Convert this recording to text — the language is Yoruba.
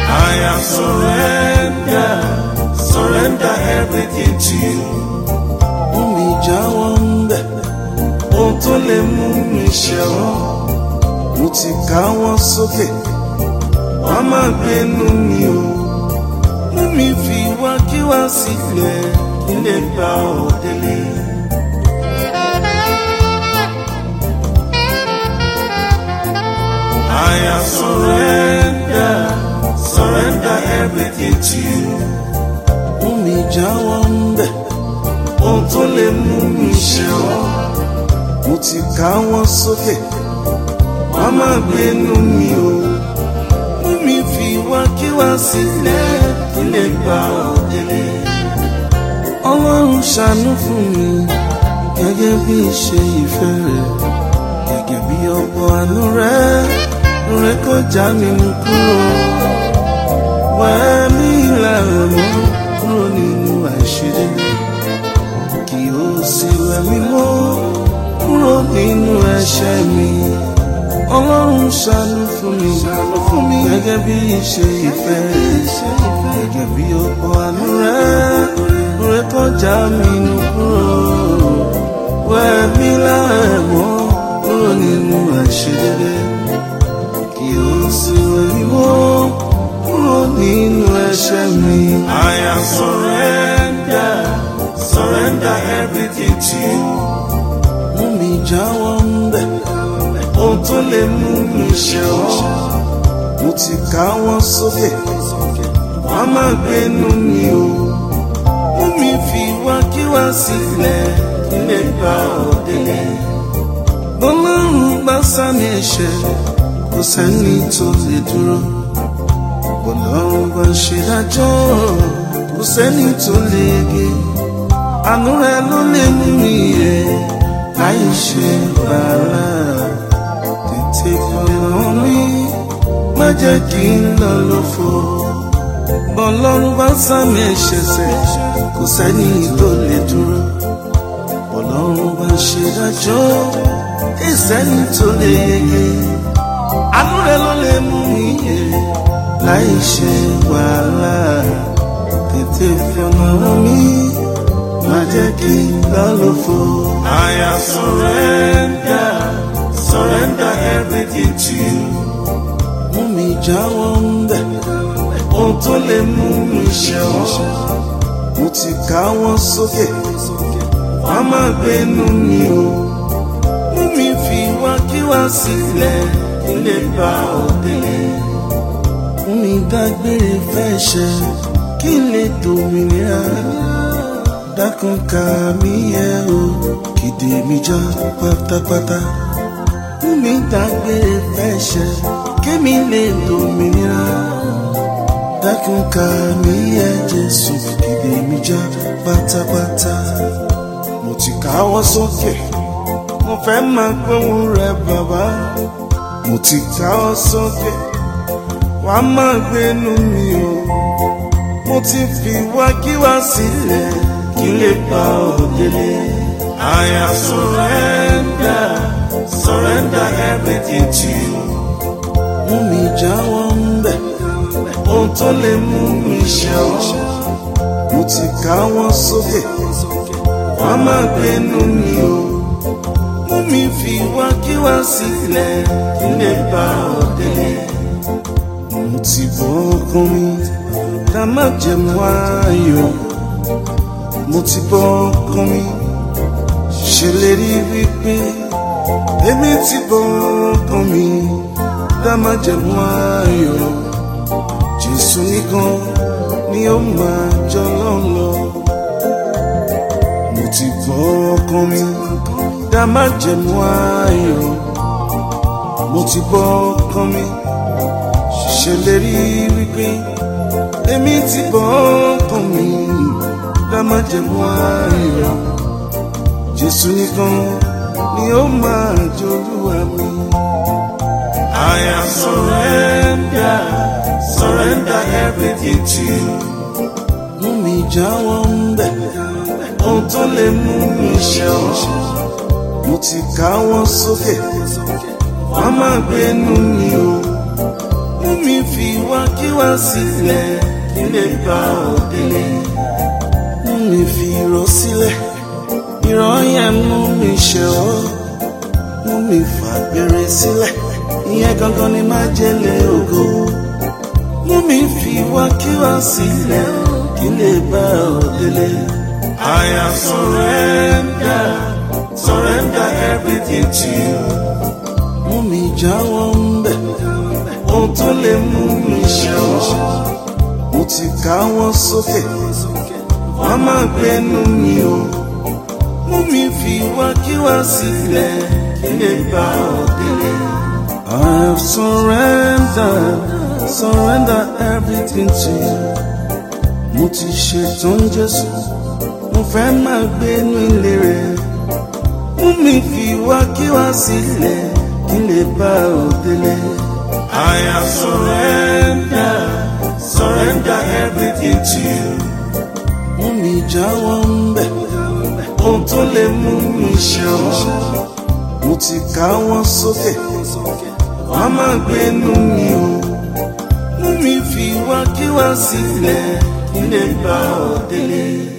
I am surrender, surrender everything to you. mú mi jáwọ́ ń bẹ̀. Ohun tó lè mú mi ṣẹ̀wọ̀n, mo ti káwọ́ sókè. wàá má gbénu mi o. mú mi fi wá kí wá sílẹ̀ Kí lè gba òdele. I am surrender, surrender everything to you. mú mi jáwọ́ ń bẹ̀. Ohun tó lè mú mi ṣẹ̀wọ̀n, mo ti káwọ́ sókè. wàá má gbénu mi o. mú mi fi wá kí wá sílẹ̀. Kí lè gba òdele. ọlọ́run ṣàánú fún mi gẹ́gẹ́ bí ìṣe ìfẹ́ rẹ̀ gẹ́gẹ́ bí ọ̀pọ̀ àánú rẹ̀ rẹ̀ kọjá mi mú kúrò wẹ́ mi lára mọ́ kúrò nínú àìṣedédé kí o sì wẹ̀ mí mọ́ kúrò nínú ẹ̀ṣẹ̀ mi ọlọ́run ṣàánú fún mi fún mi gẹ́gẹ́ bí ìṣe ìfẹ́ rẹ̀ gẹ́gẹ́ bí ọ̀pọ̀ àánú rẹ̀ rẹ̀ kọjá mi nù kúrò wẹ̀ mí láàmọ́ kúrò nínú àìṣedédé kí o sì wẹ̀ mí mọ́ kúrò nínú ẹ̀ṣẹ̀ mi. I am surrender, surrender everything to you. mú mi jáwọ́ ń bẹ̀. Ohun tó lè mú mi ṣẹ̀wọ̀n, mo ti káwọ́ sókè. wàá má gbénu mi o. mú mi fi wá kí wá sílẹ̀. Kí lè gba òdele. bọ́lọ́run bá sámi ẹ̀ṣẹ̀ kò sẹ́ni tó lè dúró. bọ́lọ́run bá ṣe dájọ́ kò sẹ́ni tó lè yege. àánú rẹ ló lè mú mi yẹ láì ṣe bàálà. tètè fọ̀rọ̀ mi má jẹ́ kí n lọ lófo. bọ́lọ́run bá sámi ẹ̀ṣẹ̀ sẹ́ kò sẹ́ni tó lè dúró ọlọ́run bá ṣe dájọ́ ìsẹ́ni tó lè yege àánú rẹ ló lè mú mi yẹ láì ṣe wàhálà tètè fọ̀nà mi má jẹ́ kí n lọ lófo. I am surrender, surrender everything to you. mú mi jáwọ́ ń bẹ̀ Ohun tó lè mú mi ṣẹ̀wọ̀n, mo ti káwọ́ sókè wàá má gbénu mi o. mú mi fi wá kí wá sílẹ̀ Kí lè gba òdele. mú mi dágbére fẹ́ ṣe kí n lè dòmìnira dákun ká mi yẹ o kìdè mi já pátápátá mú mi dágbére fẹ́ ṣe kí mi lè dòmìnira dákun ká mi yẹ Jésù kìdè mi já pátápátá mo ti káwọ́ sókè mo fẹ́ máa gbóhùn rẹ bàbá mo ti káwọ́ sókè wà á máa gbénu mi o mo ti fi wá kí wá sílẹ̀ Kí lè gba òdele. I am surrender, surrender everything to you. mú mi jáwọ́ ń bẹ̀ Ohun tó lè mú mi ṣẹ̀wọ̀n, mo ti káwọ́ sókè wàá má gbénu mi o. mú mi fi wá kí wá sílẹ̀ Kí lè gba òdele. mo ti bọ́ ọkàn mi ká má jẹ̀mú ayọ̀ mo ti bọ́ ọkàn mi ṣèlérí wípé èmi ti bọ́ ọkàn mi ká má jẹ̀mú ayọ̀ Jésù nìkan ni ó máa jọ lọ́lọ́ mo ti bọ́ ọkàn mi ká má jẹ̀mú ayọ̀ mo ti bọ́ ọkàn mi ṣèlérí wípé èmi ti bọ́ ọkàn mi dá má jẹ̀mú ayọ̀ Jésù nìkan ni ó máa jolúwa mi. I am surrender, surrender everything to you. mú mi jáwọ́ ń bẹ̀ Ohun tó lè mú mi ṣẹ̀wọ̀n, mo ti káwọ́ sókè wàá má gbénu mi o. mú mi mi fi wá kí wá sílẹ̀ kí lè bá ọ délé. mú mi fi irọ́ sílẹ̀ irọ́ yẹn mú mi ṣe ọ́ mú mi fàgbére sílẹ̀ ìyẹn gangan ni májèlé ògo. mú mi fi wá kí wá sílẹ̀ kí lè bá ọ délé. I have surrender, surrender everything to you. Mú mi jáwọ́ ń bẹ̀, ohun tó lè mú mi ṣe ọ́. Mo ti káwọ́ sókè, wọ́n máa gbénu mi o. Mú mi fi wá kí wá sílẹ̀ kí lè bá ọ délé. I have surrendered, surrender everything to you. Mo ti ṣetán Jésù, mo fẹ́ máa gbénu ilé rẹ̀. Mú mi fi wá kí wá sílẹ̀ kí lè bá ọ délé. I have surrender, surrender everything to you. Mú mi jáwọ́ ń bẹ̀, ohun tó lè mú mi ṣe ọ́. Mo ti káwọ́ sókè, wọ́n máa gbénu mi o. Mú mi fi wá kí wá sílẹ̀ kí lè bá ọ délé.